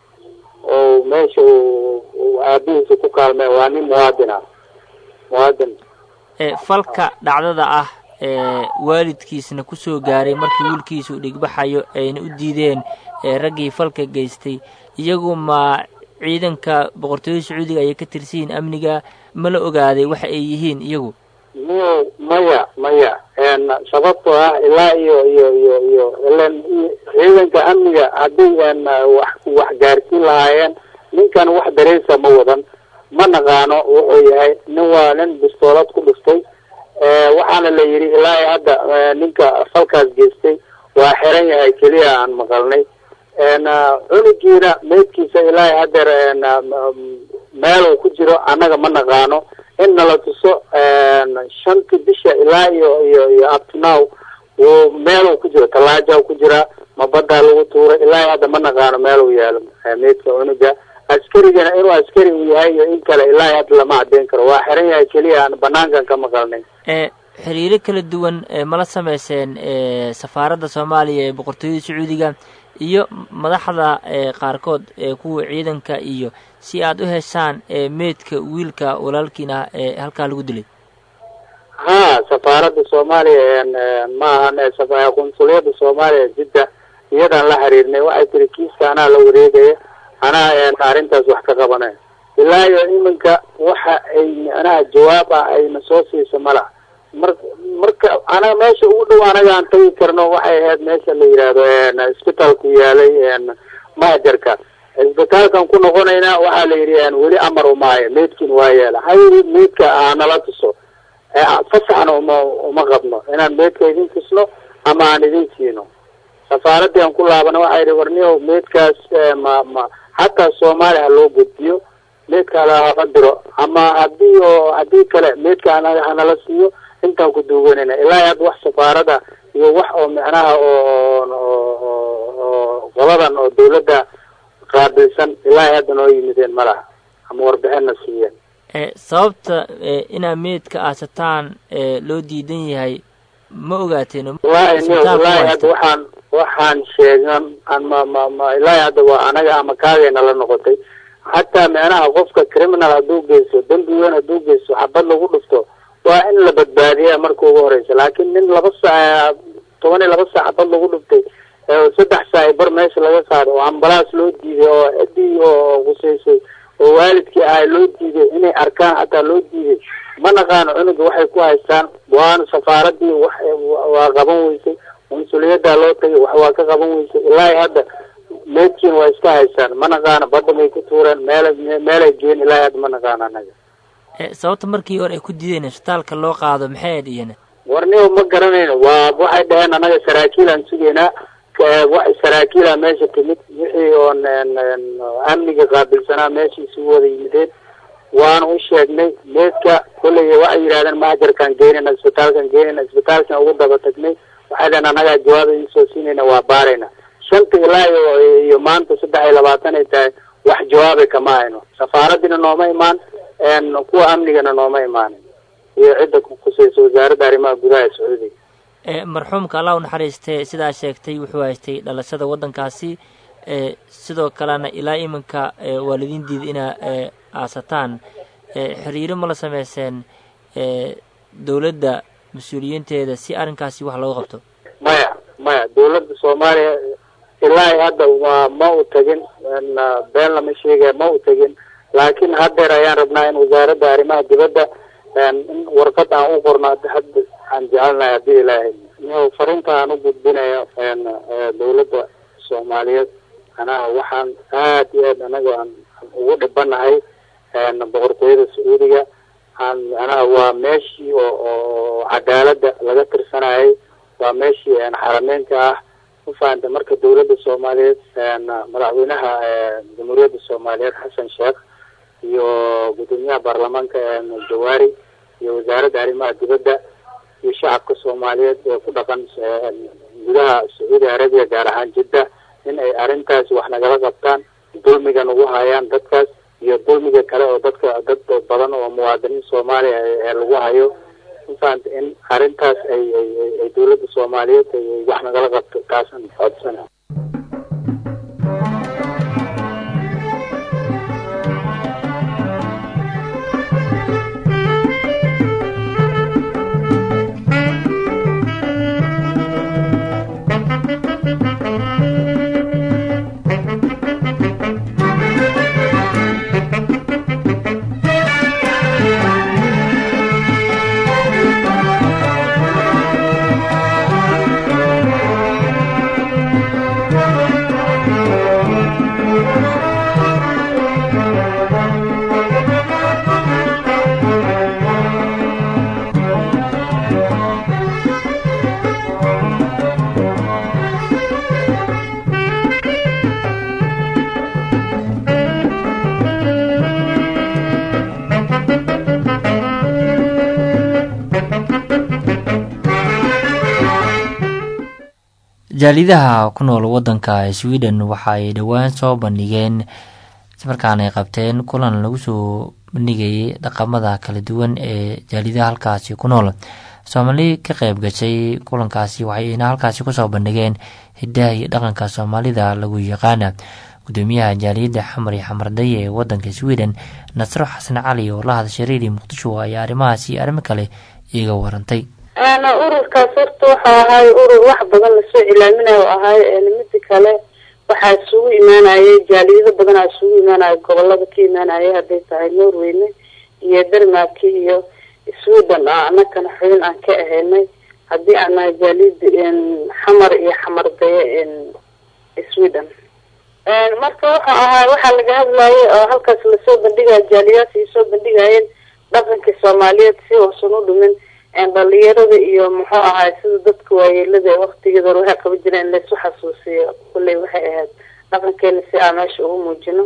oo meesha uu aabihiisa ku kaalmay waa nin muwaadin ah muwaadin falka dhacdada ah waalidkiisna kusoo gaaray markii wiilkiisa uu dhigbaxayo ayna u diideen raggii falka geystay iyagu ma ciidanka boqortooyada sacuudiga ayay ka tirsiyiin amniga ma la ogaaday waxa ay yihiin iyagu miy maya maya sababtoo ah ilaa iyo iyo iyo iyo ilan ciidanka amniga haddii wax wax gaarsiin lahaayeen ninkan wax dareysa ma wadan ma naqaano wuxuu yahay nin waa nin bistoolad ku dhuftay waxaana la yidhi ilaa hadda ninka falkaas geystay waa xiran yahay keliya aan maqalnay cunugiina meydkiisa ilaa haddeer meel uu ku jiro annaga ma naqaano in nala tuso shantii bisha ilaa iyo iyo iyo uptnow uu meel uu ku jiro tallaaja ku jiraa ma baddaa lagu tuuray ilaa hadda ma naqaano meel uu yaalo meydka cunuga askarigana inuu askari uu yahay iyo in kale ilaa hadda lama caddeyn karo waa xiran yahay keliya aan banaankan ka maqalnay xiriiro kala duwan mala sameyseen safaaradda soomaaliya ee boqortooyada sacuudiga iyo madaxda qaarkood kuwa ciidanka iyo si aad u heshaan meydka wiilka walaalkiina ee halkaa lagu dilay ha safaaradda soomaaliya ma ahan qunsuliyadda soomaaliya jidda iyadaan la xiriirnay waxay tiri kiiska anaa la wareegaya anaa arrintaas wax ka qabanay ilaa iyo iminka waxa ay micnaha jawaab ah ayna soo siisa mala mar marka anaga meesha ugu dhow anaga aan tagi karno waxay ahayd meesha la yidhaahdo isbitaalku yaalay mahajarka isbitaalkan ku noqonayna waxaa la yidhi weli amar umaayo meydkin waa yeela hay meydka aanala tuso fasaxna uma uma qabno inaan meydka idin tusno ama aan idin siino safaaradii aan ku laabana waxaa yidhi warniyow meydkaas ma ma hataa soomaaliya ha loo gudbiyo meydka halahama diro ama hadii oo haddii kale meydka hanala siiyo intaan ku duuganayna ilaa hadda wax safaarada iyo wax oo micnaha oo qoladan oo dawladda qaabilsan ilaa hadda noo yimideen ma laha ama warbixinna siiyeen sababta inaa meydka aasataan loo diidan yahay ma ogaateen wallahi niyo wallahi hadda waxaan waxaan sheegan an ma ma ma ilaahi hadda waa anaga ama kaagayna la noqotay hataa micnaha qofka criminal hadduu geysto dembi weyn hadduu geysto xabad lagu dhufto waa in la badbaadiya marka ugu horeysa laakiin nin laba saac toban iyo laba saac xabad lagu dhuftay saddex saac bar meesha laga qaaday oo ambalaas loo diiday oo cidii oo quseysay oo waalidkii ahay loo diiday inay arkaan hataa loo diiday ma naqaano cunuga waxay ku haystaan waana safaaradii wax waa qaban weysay consuliyaddaa loo tagay wax waa ka qaban weysay ilaahi hadda meydkiin waa iska haystaan ma naqaano badda may ku tuureen meel meelay geen ilaahi hadda ma naqaano anaga sababta markii hore ay ku diideen isbitaalka loo qaado maxay ayd iyana warniyo ma garanayno waa waxay dhaheen anaga saraakiil aan sugaynaa wax saraakiila meesha timid wixii oon amniga qaabilsanaa meesha isugu wada yimideen waana u sheegnay meedka kolley waxay yidhahdeen mahajarkaan geynayna isbitaalkaan geynayna isbitaalkan ugu daba tagnay waxay dhaheen anagaa jawaab idin soo siinayna waa baarayna shanta ilaa iyo iyo maanta saddex iyo labaatan ay tahay wax jawaabay kama hayno safaaradiina nooma imaan kuwa amnigana nooma imaanin iyo cidda kuseysa wasaaradda arrimaha gudaha ee sacuudiga marxuumka allah u naxariistee sidaa sheegtay wuxuu haystay dhalashada waddankaasi sidoo kalena ilaa iminka waalidiin diida inaa aasataan xiriiro ma la sameyseen dowladda mas-uuliyiinteeda si arrinkaasi wax looga qabto maya maya dawladda soomaaliya ilaahi hadda waa ma u tagin been lama sheegaya ma u tagin laakiin haddeer ayaan rabnaa in wasaaradda arrimaha dibadda in warqad aan u qorno hadda aan jecelnahay haddii ilaahay yo fariinta aan u gudbinayo dawladda soomaaliyeed anaha waxaan aad iyo aad anaga aan ugu dhibanahay boqortooyada sacuudiga aan anaha waa meeshii oo oo cadaalada laga tirsanayay waa meeshii xarameynka ah ufahanta marka dawladda soomaaliyeed madaxweynaha jamhuuriyadda soomaaliyeed xasan sheekh iyo gudoomiyaha baarlamaanka jawaari iyo wasaaradda arrimaha dibadda iyo shacabka soomaaliyeed ee ku dhaqan gudaha sacuudi arabiya gaar ahaan jidda in ay arrintaas wax nagala qabtaan dulmiga nagu hayaan dadkaas iyo dulmiga kale oo dadka dad badan oo muwaadiniin soomaaliya ee lagu hayo mafahanta in arrintaas ay ay ay dawladda soomaaliyeed ay wax nagala qabto taasaan codsana jaalidaha ku nool wadanka sweden waxa ay dhowaan soo bandhigeen markaana ay qabteen kulan lagu soo bandhigayay dhaqamada kala duwan ee jaalidaha halkaasi ku nool soomaali ka qeyb gashay kulankaasi waxayna halkaasi kusoo bandhigeen hidaha iyo dhaqanka soomaalida lagu yaqaana gudoomiyaha jaaliyadda xamar iyo xamardaye ee wadanka sweden nasro xasan cali oo la hadashay redio muqdisho ayaa arrimahaasi arrimo kale iiga warantay ururkaas horta waxau ahaay urur wax badan lasoo cilaaminayo ahaay mida kale waxaa isugu imaanayay jaaliyado badanaa isugu imaanaya gobolada ka imaanaya hadday tahay norweyne iyo denmark iyo sweden ah anakana xubin aan ka ahaynay haddii aan nahay jaaliyada xamar iyo xamardaye sweden marka waxa ahaa waxaa laga hadlayay oo halkaas lasoo bandhigaya jaaliyaadka ay soo bandhigayeen dhaqankii soomaaliyeed si uusan u dhumin dhalinyarada iyo muxuu ahaay sida dadka waayeelada waktigeeda waxay qaban jireen in laysu xasuusiyo kulley waxay ahayd dhaqankeena si aan meesha ugu muujino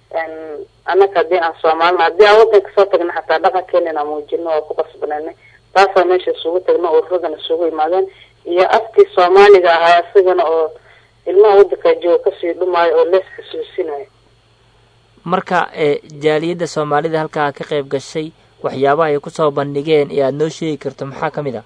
annaka haddii aan soomaalina haddii aan wadanka soo tagna xataa dhaqankeena inaan muujino oo ku qasbananay taasaa meesha isugu tagna ururadana isugu imaadeen iyo afkii soomaaliga ahaa isagana oo ilmaha wadanka jooga kasii dhumaayo oo lees xasuusinayo marka jaaliyadda soomaalida halkaa ka qeyb gashay waxyaabaha ay kusoo bandhigeen ee aada noo sheegi karto maxaa ka mid ah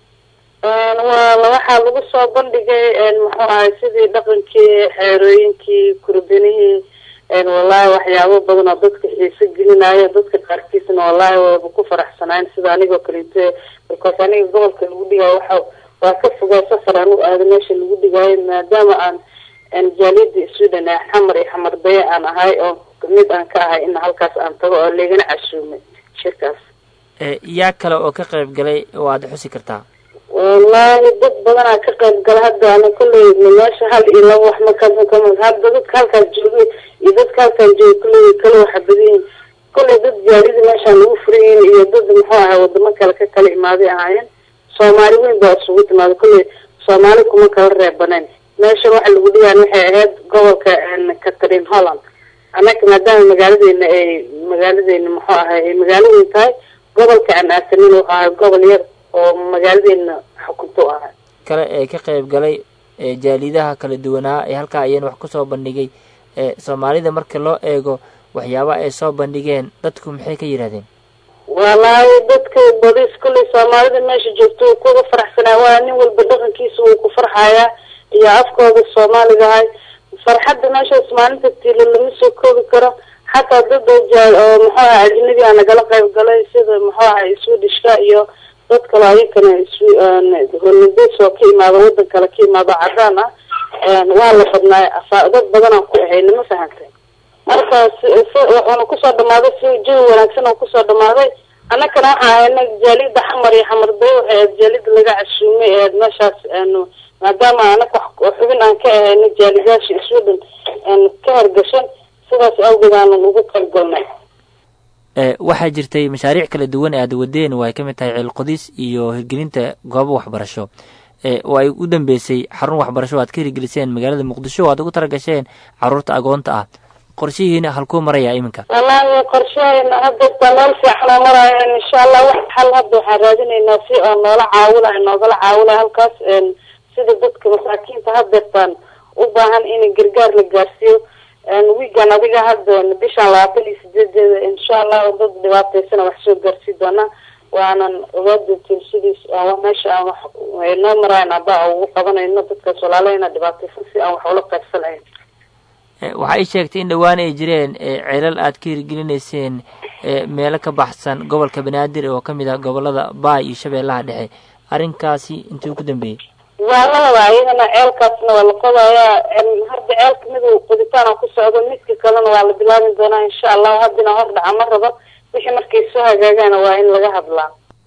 waa waxaa lagu soo bandhigay muxuu ahay sidii dhaqankii xeerooyinkii kurbanihii wallahi waxyaabo badan oo dadka xiise gelinayo dadka qaarkiisna wallahi wayba ku faraxsanayn sida anigoo kaleeto markaas aniga gobolka lagu dhigayo waxa waa ka fogaa safar aan u aado meesha lagu dhigaayo maadaama aan jaaliyada sweden ee xamar iyo xamardaye aan ahay oo mid aan ka ahay in halkaas aan tago oo laigana cashuumay shirkaas yaa kale oo ka qayb galay waad xusi kartaa wallaahi dad badanaa ka qayb gala hadda ana kolley meesha hal iyo laba wax makama hadda dadka halkaas joogay iyo dadka halkaan joogay kolley kala waxa badanyihin kolley dad jaalida meeshaan lagu furayin iyo dad muxuu ahay wadamo kale ka kala imaaday ahaayeen soomaali weyn baa isugu timaada kolley soomaali kuma kala reebanayn meesha waxa lagu dhigaan waxay ahayd gobolka catherine holland annaka maadaama magaaladeena ay magaaladeena muxuu ahay ay magaalo weyn tahay gobolka aan aasanin wuxuu ahay gobol yar oo magaaladeena xukunto ahay kale ee ka qayb galay jaalidaha kala duwanaa ee halkaa ayaan wax kusoo bandhigay soomaalida marka loo eego waxyaabaha ay soo bandhigeen dadku maxay ka yidhahdeen wallaahi dadka badis kulley soomaalida meesha joogto uu kuga faraxsanaa waa nin walba dhaqankiisa wuu ku farxayaa iyo afkooda soomaaliga ahay farxadda meeshaas maalinta tiila lama soo koobi karo xataa dad oo muxuu aha ajnabi a nagala qayb galay sida muxuu ahay swedishka iyo dad kale ayakana hollandays oo ka imaado wadan kale ka imaado cadaan ah waa la badnaay dad badanaan ku ahayna ma fahantay marka wuxuuna kusoo dhamaaday si jawi wanaagsan oo kusoo dhamaaday annakana waxaa ahayna jaalida xamar iyo xamar bay waxay ahayd jaalida laga cashuumay ahayd meeshaas aanu maadaama anaka wax xubin aan ka ahayna jaalidaasha sweden aan ka hargashan sidaas awgeed aanan ugu qaybgalnay waxaa jirtay mashaariic kala duwan ee aad wadeen oo ay ka mid tahay ceelqodis iyo hirgelinta goobo waxbarasho oo ay u dambeysay xarun waxbarasho o aad ka hirgeliseen magaalada muqdisho o aad ugu talagasheen caruurta agoonta ah qorshihiina halkuu maraya iminka wallaahi qorshahayna hadda meel fiicanoo maraayo insha allah wax xal hadda waxaan raadinaynaa si oo noola caawinayo noogala caawinayo halkaas sida dadka masaakiinta hadeertaan u baahan in gargaar la gaarsiiyo wiigan adiga hadda bishaan labaatan iyo sideedeeda insha allah dad dhibaataysana wax soo gaarsii doonaa waanan ogaa doontiin sidiis meesha aan wax noo maraayan hadda ugu qabanayno dadkaas walaalahayna dhibaataysan si aan wax ula qaybsanayn waxa ay sheegtay in dhowaan ay jireen ceelal aad ka hirgelinayseen meelo ka baxsan gobolka banaadir oo kamid ah gobolada baay iyo shabeellaha dhexe arrinkaasi intuu ku dambeeyey waa la rabaa iyadana ceelkaasna waa la qodayaa hadda ceelka mid qoditaan ku socdo midka kalena waa la bilaabi doonaa insha allahu haddina hor dhaca ma rabo wixii markay soo hagaagaana waa in laga hadlaa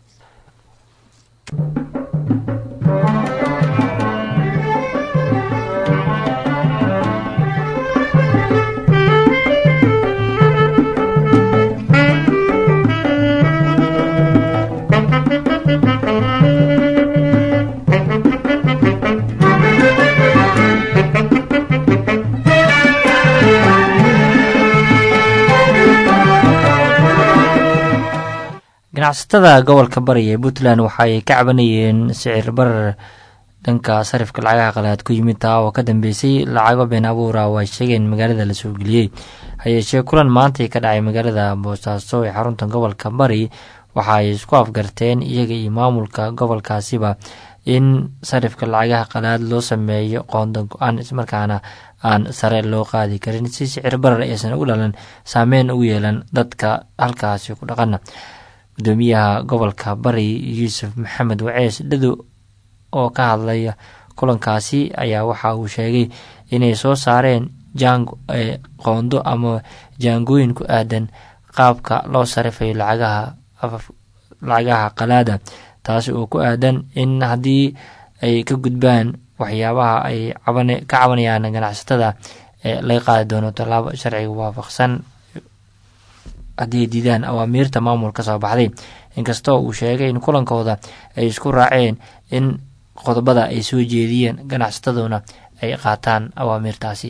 ganacsatada gobolka bari ee puntland waxa ay ka cabanayeen sicir barar dhanka sarifka lacagaha qalaad ku yimid taa oo ka dambeysay lacago been abuura oo ay sheegeen magaalada la soo geliyey hayeeshee kulan maantay ka dhacay magaalada boosaaso ee xarunta gobolka bari waxa ay isku afgarteen iyaga iyo maamulka gobolkaasiba in sarifka lacagaha qalaad loo sameeyo qoonda go-aan ismarkaana aan sare loo qaadi karin si sicir barar aysan u dhalan saameyn ugu yeelan dadka halkaasi ku dhaqana gudoomiyaha gobolka bari yuusuf maxamed wacees dhado oo ka hadlaya kulankaasi ayaa waxa uu sheegay inay soo saareen jaango qoondo ama jaangooyin ku aadan qaabka loo sarifayo lacagaha lacagaha qalaada taasi oo ku aadan in haddii ay ka gudbaan waxyaabaha ay ka cabanayaan ganacsatada laga qaadi doono tallaabo sharciga waafaqsan haddii ay diidaan awaamiirta maamul ka soo baxday inkastoo uu sheegay in kulankooda ay isku raaceen in qodobada ay soo jeediyeen ganacsataduna ay qaataan awaamiirtaasi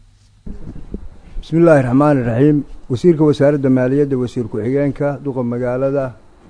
bismi illaahi raxmaani raxiim wasiirka wasaaradda maaliyadda wasiir ku-xigeenka duqa magaalada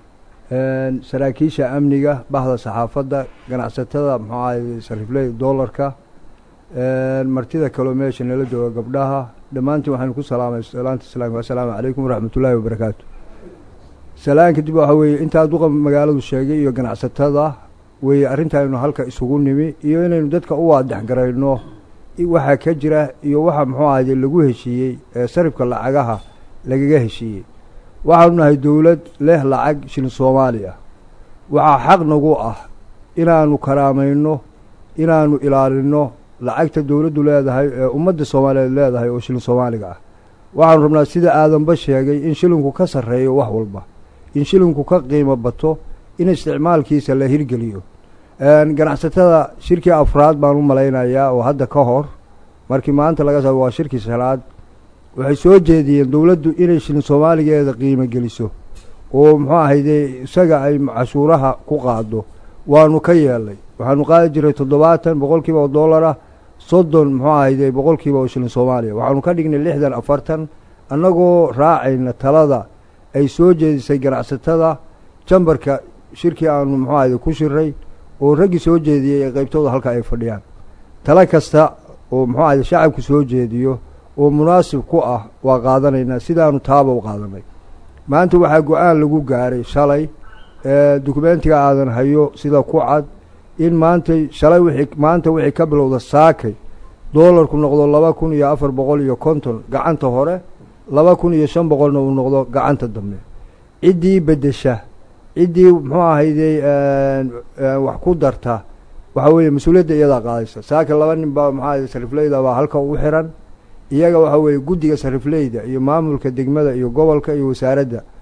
saraakiisha amniga bahda saxaafadda ganacsatada muxuu ahay sarifley doolarka martida kaloo meesha nala jooga gabdhaha dhammaantiin waxaynu ku salaamay salaanta islaamka assalaamu calaykum waraxmat ullaahi wabarakaatu salaan kadib waxaa weeye intaa duqa magaaladu sheegay iyo ganacsatada weeye arrintaaynu halka isugu nimi iyo inaynu dadka u waadex garayno waxaa ka jira iyo waxa muxuu ahayde lagu heshiiyey ee sarifka lacagaha lagaga heshiiyey waxaanu nahay dowlad leh lacag shilin soomaali ah waxaa xaq nagu ah inaanu karaamayno inaanu ilaalinno lacagta dowladdu leedahay ee ummadda soomaaliyeed leedahay oo shilin soomaaliga ah waxaanu rabnaa sida aadanba sheegay in shilinku ka sarreeyo wax walba in shilinku ka qiimo bato in isticmaalkiisa la hirgeliyo ganacsatada shirkii afraad baan u malaynayaa oo hadda ka hor markii maanta laga soo waa shirkii shanaad waxay soo jeediyeen dowladdu inay shilin soomaaligeeda qiimo geliso oo muxuu ahayde isaga ay cashuuraha ku qaado waanu ka yeelnay waxaanu qaadi jiray toddobaatan boqolkiiba oo dollar ah soddon muxuu ahayde boqolkiiba oo shilin soomaaliya waxaanu ka dhignay lixdan afartan annagoo raacayna talada ay soo jeedisay ganacsatada jambarka shirkii aanu muxuu ahayde ku shiray oo raggii soo jeediyey ee qaybtooda halka ay fadhiyaan talo kasta oo muxuu ahayde shacabku soo jeediyo oo munaasib ku ah waa qaadanaynaa sidaanu taaba u qaadanay maanta waxaa go-aan lagu gaaray shalay dukumentiga aadan hayo sida ku cad in maantay shalay wixii maanta wixii ka bilowda saakay doolarku noqdo laba kun iyo afar boqol iyo konton gacanta hore laba kun iyo shan boqolna uu noqdo gacanta dambe ciddii beddesha ciddii muxuu ahayday wax ku darta waxaa weeye mas-uuliyadda iyadaa qaadaysa saaka laba nin baa maxaa ahayde sarifleyda baa halka ugu xiran iyaga waxaa weeye guddiga sarifleyda iyo maamulka degmada iyo gobolka iyo wasaaradda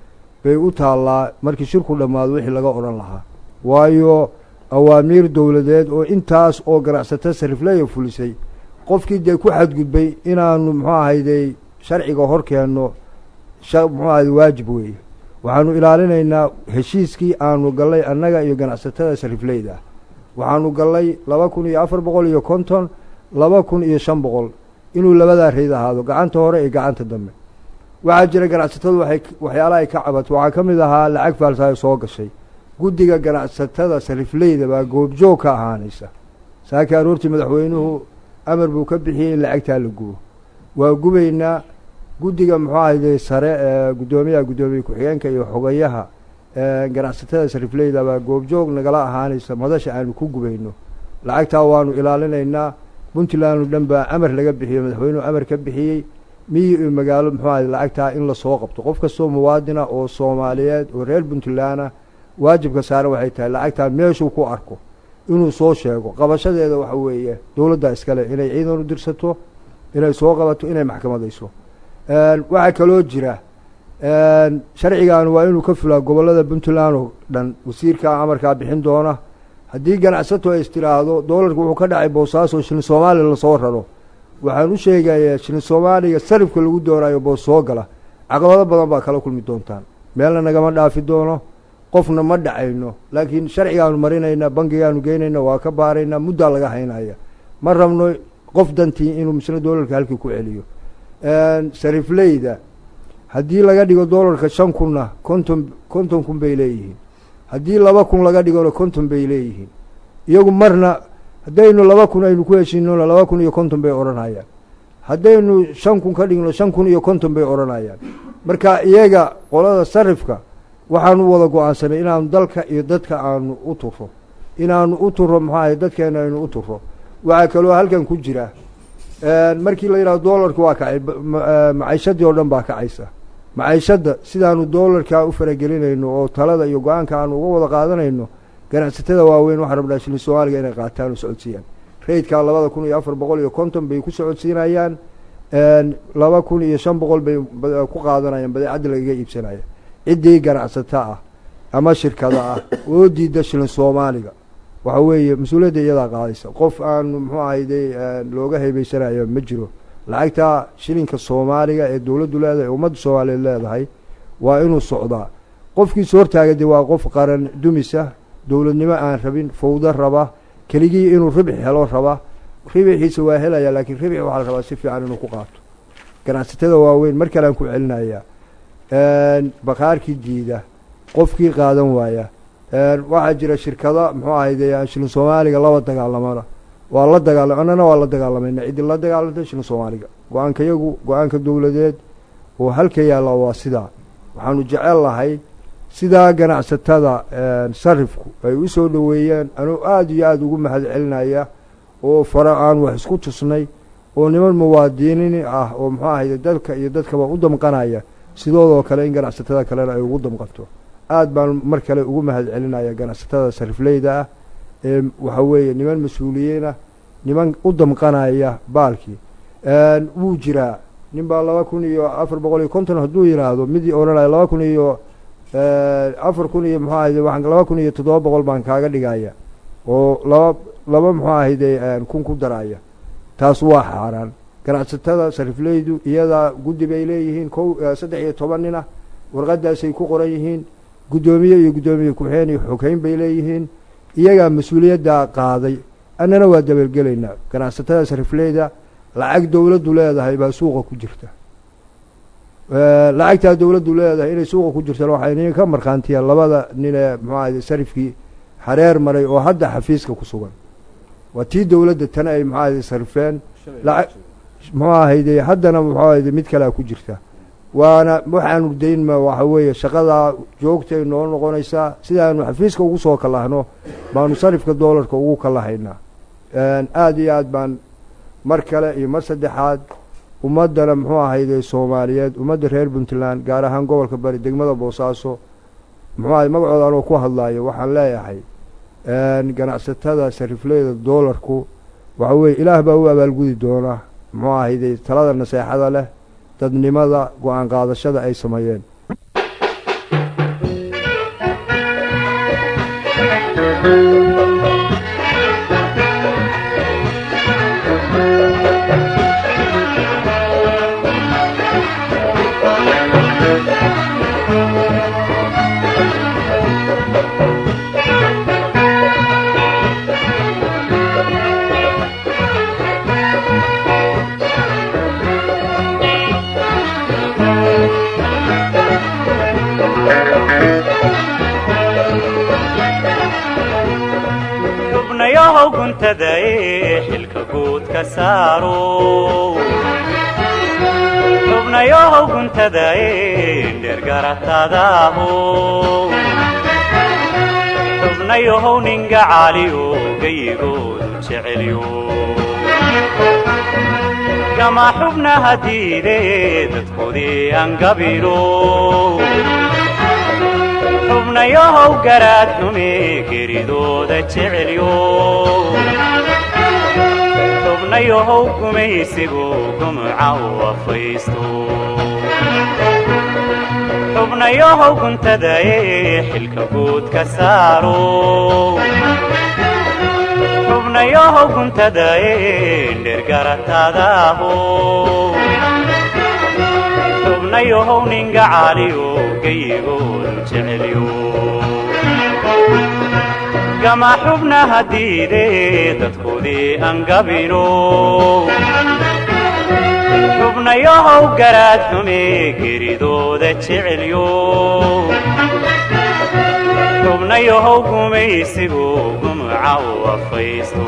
bay u taallaa markii shirku dhammaado wixii laga odhan lahaa waayo awaamiir dowladeed oo intaas oo ganacsato sarifleya fulisay qofkii dee ku xadgudbay inaanu muxuu ahayday sharciga hor keenno muxuu ahayde waajib weeye waxaanu ilaalinaynaa heshiiskii aanu gallay annaga iyo ganacsatada sarifleyda waxaanu gallay laba kun iyo afar boqol iyo konton laba kun iyo shan boqol inuu labadaa reyd ahaado gacanta hore iyo gacanta dambe waxaa jira ganacsatadu waxay waxyaalaha ay ka cabato waxaa ka mid ahaa lacag faalsaayo soo gashay guddiga ganacsatada sarifleyda baa goobjoog ka ahaanaysa saakii aroortii madaxweynuhu amar buu ka bixiyey in lacagtaa la gubo waa gubaynaa guddiga muxuu ahayde sare ee guddoomiyaha guddoomiye ku-xigeenka iyo xogayaha ganacsatada sarifleyda baa goobjoog nagala ahaanaysa madasha aanu ku gubayno lacagtaa waanu ilaalinaynaa puntland oo dhan baa amar laga bixiyey madaxweynuhu amar ka bixiyey miyi iyo magaalo muxuu ahayde lacagtaa in lasoo qabto qof kastoo muwaadina oo soomaaliyeed oo reer puntlandna waajibka saaran waxay tahay lacagtaa meeshuu ku arko inuu soo sheego qabashadeeda waxa weeye dowladda iskale inay ciidan u dirsato inay soo qabato inay maxkamadayso waxaa kaloo jira sharcigan waa inuu ka fulaa gobollada puntland oo dhan wasiirkaa amarkaa bixin doona haddii ganacsato ay istiraahdo doolarka wuxuu ka dhacay boosaaso shilin soomaaliya lasoo raro waxaan u sheegayaa shilin soomaaliga sarifka lagu doonayo boos soo gala caqabado badan baa kala kulmi doontaan meelna nagama dhaafi doono qofna ma dhacayno laakiin sharcigaanu marinaynaa bangigaanu geynayna waa ka baaraynaa muddaa laga haynaya ma rabno qof dantii inuu misna doolarka halkii ku celiyo sarifleyda haddii laga dhigo doolarka shan kunna konton konton kun bay leeyihiin haddii laba kun laga dhigona konton bay leeyihiin iyagu marna haddaynu laba kun aynu ku heshiinona laba kun iyo konton bay odhanayaan haddaynu shan kun ka dhigno shan kun iyo konton bay odhanayaan marka iyaga qolada sarifka waxaanu wada go-aansanay inaanu dalka iyo dadka aanu u turo inaanu u turo maxaa ahay dadkeena aynu u turo waxaa kaloo halkan ku jira markii la yidhahdo doolarka waa kacay maciishadii oo dhan baa kacaysa maciishadda sidaanu doolarkaa u faragelinayno oo talada iyo go-aanka aanu uga wada qaadanayno ganacsatada waaweyn waxaan rabnaa shilin soomaaliga inay qaataan oo socodsiiyaan raydkaa labada kun iyo afar boqol iyo konton bay ku socodsiinayaan laba kun iyo shan boqol bay ku qaadanayaan badeecadda lagaga iibsanaya ciddii ganacsato ah ama shirkada ah oo diida shilin soomaaliga waxa weeye mas-uuliyadda iyadaa qaadaysa qof aanu muxuu ahayde looga haybaysanayo ma jiro lacagtaa shilinka soomaaliga ee dowladdu leedahay ee ummadda soomaaliyeed leedahay waa inuu socdaa qofkiis hortaaga dee waa qof qaran dumisa dowladnimo aan rabin fawdo raba keligii inuu ribix helo raba ribixiisa waa helaya laakiin ribix waxaa la rabaa si fiican inuu ku qaato ganacsatada waaweyn mar kalean ku celinayaa bakaarkii diida qofkii qaadan waaya waxaa jira shirkado muxuu ahayde shilin soomaaliga laba dagaalamana waa la dagaala annana waa la dagaalamayna ciddii la dagaalantay shilin soomaaliga go-aanka yagu go-aanka dowladeed oo halka yaalla waa sidaa waxaanu jecel lahay sidaa ganacsatada sarifku ay u soo dhoweeyeen anuu aada iyo aada ugu mahad celinaya oo fara aan wax isku tusnay oo niman muwaadiniin ah oo muxuu ahayde dalka iyo dadkaba u damqanaya sidoodoo kale in ganacsatada kalena ay ugu damqanto aada baan mar kale ugu mahad celinaya ganacsatada sarifleyda ah ee waxa weeye niman mas-uuliyiinah niman u damqanaya baalkii wuu jiraa nin baa laba kun iyo afar boqol iyo konton hadduu yidhaahdo midii odhanaya laba kun iyo afar kun iyo muxuu ahayde waxaan laba kun iyo toddoba boqol baan kaaga dhigaya oo laba laba muxuu ahayde kun ku daraya taas waa xaaraan ganacsatada sarifleydu iyadaa guddi bay leeyihiin kow saddex iyo toban nin ah warqadaasay ku qoran yihiin guddoomiye iyo guddoomiye ku-xeen iyo xoghayn bay leeyihiin iyagaa mas-uuliyaddaa qaaday annana waa dabalgelaynaa ganacsatada sarifleyda lacag dowladdu leedahay baa suuqa ku jirta lacagtaa dowladdu leedahay inay suuqa ku jirtana waxay nin ka markhaantiyaan labada nin ee muxuu ahayde sarifkii xareer maray oo hadda xafiiska ku sugan waa tii dowladda tana ay muxuu ahayde sarifeen lacag muxuu ahayde haddana muxuu ahayde mid kalea ku jirta waana waxaanu daynma waxa weeye shaqadaa joogtay noo noqonaysaa sidaanu xafiiska ugu soo kalahno baanu sarifka doolarka ugu kalahaynaa aada iyo aad baan mar kale iyo mar saddexaad ummaddana muxuu ahayde soomaaliyeed ummadda reer puntland gaar ahaan gobolka bari degmada boosaaso muxuu ahay magacooda anoo ku hadlaayo waxaan leeyahay ganacsatada sarifleyda doolarku waxa weeye ilaah baa u abaalgudi doona muxuu ahayde talada naseexada leh dadnimada go-aan qaadashada ay sameeyeen xubnayahow guntada ee xilka guud ka saaro xubnayahow guntada ee dhergaratadaho xubnayahow ninga caaliyo gayigoodu jecelyo gama xubnaha diide dadkoodii angabiro xubnayahow garaad xume geridooda jecelyo xubnayahow gumaysigu gumca u afaysto xubnayahow guntada ee xilka guud ka saaro xubnayahow guntada ee dhergaratadaho xubnayahow ninga caaliyo gayigoodu jecelyo gama xubnaha diide dadkoodii angabino xubnayahow garaad xume geridooda jecelyo xubnayahow gumaysigu gumca u afaysto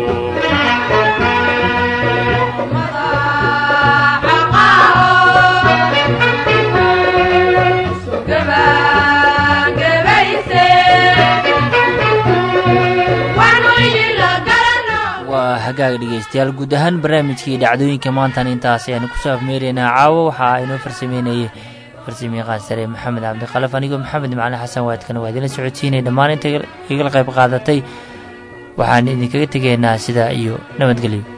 waa hagaag dhegeystayaal guud ahaan barnaamijkii dhacdooyinka maantan intaas ayaanu kusoo afmeeraynaa caawo waxaa inoo farsameynayay farsamayaqaan sare maxamed cabdikalaf anigoo maxamed macali xasan waadkana waa idinla socodsiinay dhammaan inta igala qayb qaadatay waxaan idinkaga tegaynaa sidaa iyo nabadgelyo